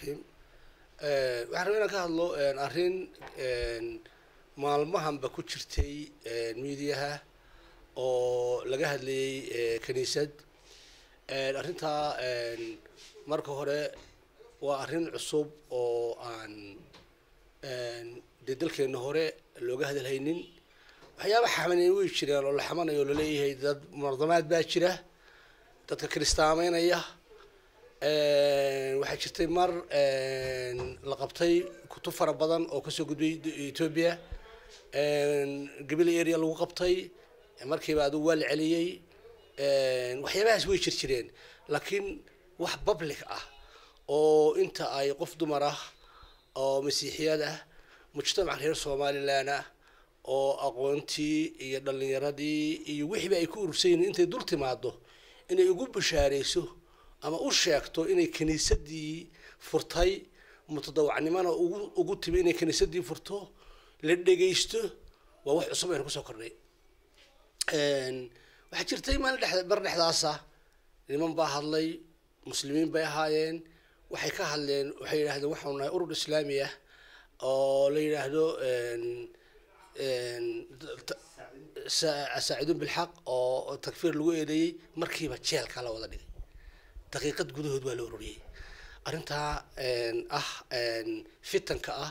raxiim waxaan rabaa inaan ka hadlo arrin maalmahanba ku jirtay miidiyaha oo laga hadlayay kiniisad arrintaa marka hore waa arrin cusub oo aan dee dalkeena hore looga hadalhaynin waxyaaba xamaneyn way jireen oo la xamanayo oo laleeyahay dad munadamaad baa jira dadka kiristaameynaya waxaa jirtay mar la qabtay kutub fara badan oo kasoo gudbay ethoobia gabila area lagu qabtay markiiba adigu waa la celiyey waxyaabahaas way jir jireen laakiin wax public ah oo inta ay qof dumar ah oo masiixiyad ah mujtamaca reer somalilan ah oo aqoontii iyo dhalinyaradii iyo wixiiba ay ku urursayiin intay dul timaado inay ugu bashaareyso ama u sheegto inay kiniisadii furtay mutadawacnimona ugu ugu timi inay kiniisadii furto la dhegaysto waa wax cusub aynu kusoo kordhay waxaa jirtay maalin dhex bar dhexdaasa niman baa hadlay muslimiin bay ahaayeen waxay ka hadleen waxay yidhahdeen waxaanu nahay urur islaami ah oo la yidhaahdo saaciduun bilxaq oo takfiir lagu eedeeyey markiiba jeelka la wada dhigay daqiiqad gudahood waa la ururiyey arrintaa ah fitanka ah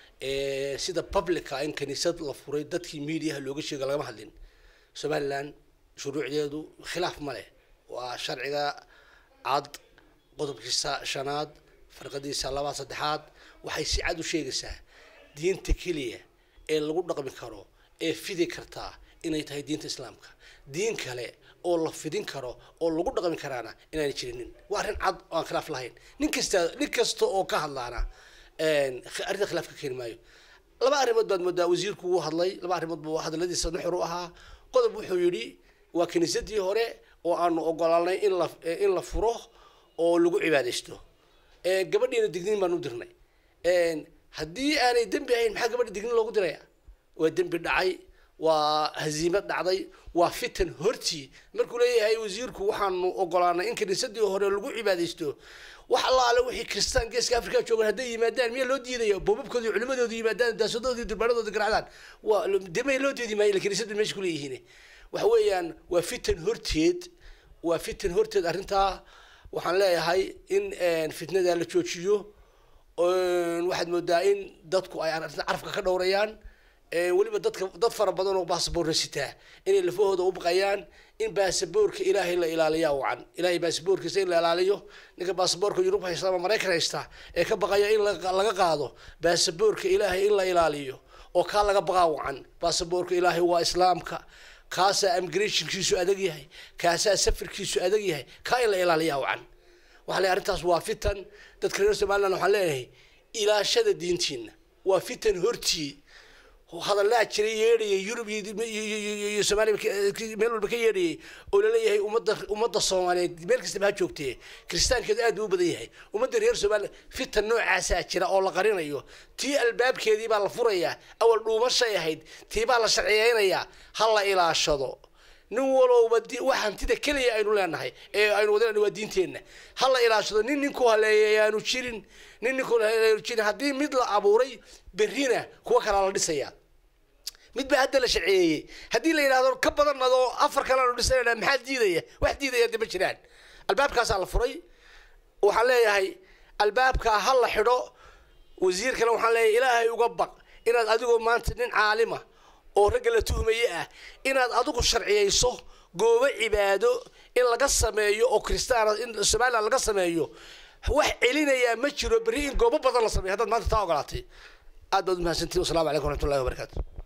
sida publica in kaniisad la furay dadkii mediaha looga sheega lagama hadlin somaliland shuruucdeedu khilaaf ma leh waa sharciga cad qodobkiisa shanaad farqadiisa labaa saddexaad waxay si cad u sheegaysaa diinta keliya ee lagu dhaqmi karo ee fidi kartaa inay tahay diinta islaamka diin kale oo la fidin karo oo lagu dhaqmi karaana inaanay jirinin waa arrin cad oo aan khilaaf lahayn nin kasta nin kasta oo ka hadlaana arrinta khilaaf ka keeni maayo laba arrimood baad moodaa wasiirku wuu hadlay laba arrimood buu hadaladiisa nuxur u ahaa qodob wuxuu yidhi waa kiniisadii hore oo aanu ogolaanay in la in la furo oo lagu cibaadaysto gabadhiina digniin baan u dirnay haddii aanay dembi ahayn maxaa gabadha digniin loogu diraya waa dembi dhacay waa haziimad dhacday waa fitan hortii markuu leeyahay wasiirku waxaanu ogolaanay in kiniisadii hore lagu cibaadaysto wax allaale wixii kristaan geeska africa joogan hadday yimaadaan miyaa loo diidaya boobabkooda iyo culimadooda yimaadaan daasadooda durbaanadooda garacdaan waa demay loo diidi maayo kiniisadu meesha kuleeyihiin waxa weeyaan waa fitan horteed waa fitan horteed arrintaa waxaan leeyahay in fitnada la joojiyo waxaad moodaa in dadku ay arrinta carafka ka dhowrayaan weliba dadka dad fara badan oo baasaboorna sitaa inay lafahooda u baqayaan in baasaboorka ilaahay la ilaaliyaa wacan ilaahay baasaboorkiisa in la ilaaliyo ninka baasaboorka yurub haysta ama maraykan haysta ee ka baqaya in laga qaado baasaboorka ilaahay in la ilaaliyo oo kaa laga baqaa wacan baasaboorka ilaahay waa islaamka kaasaa immigrationkiisu adag yahay kaasaa safarkiisu adag yahay kaa in la ilaaliyaa wacan waxaa le arrintaas waa fitan dadka reer somaliland waxaan leenahay ilaashada diintiina waa fitan hortii hadallaa jiray yeedhayay yurub iyo soomaaliya meel walba ka yeedhayay oo laleeyahay ummadda ummadda soomaaliyeed meel kastaba ha joogtee kiristaankeedu aad buu u badan yahay ummadda reer somaliland fitan noocaasaa jira oo la qarinayo tii albaabkeedii baa la furayaa awal dhuumashay ahayd tii baa la sharciyeynayaa ha la ilaashado nin walowba wax hantida keliya aynu leenahay ee aynu wadana waa diinteenna ha la ilaashado nin ninku haleeyay aanu jirin nin ninku haleeyaanu jirin haddii mid la abuuray berrina kuwa kalaa la dhisaya mid baa hadda la sharciyeeyey haddii la yidhahdo ka badan adoo afar kale aanu dhisanayna maxaa diidaya wax diidaya de ma jiraan albaabkaasaa la furay waxaan leeyahay albaabkaa ha la xidho wasiirkana waxaan leeyahay ilaahay uga baq inaad adigoo maanta nin caalima oo ragga la tuhmaye ah inaad adigu sharciyeyso goobo cibaado in laga sameeyo oo kristaana in somaliland laga sameeyo wax celinayaa ma jiro berri in goobo badan la sameeyo haddaad maanta taa ogolaatay aad baad umahadsantiin wasalaamu calaykum waraxmatullahi wabarakaatu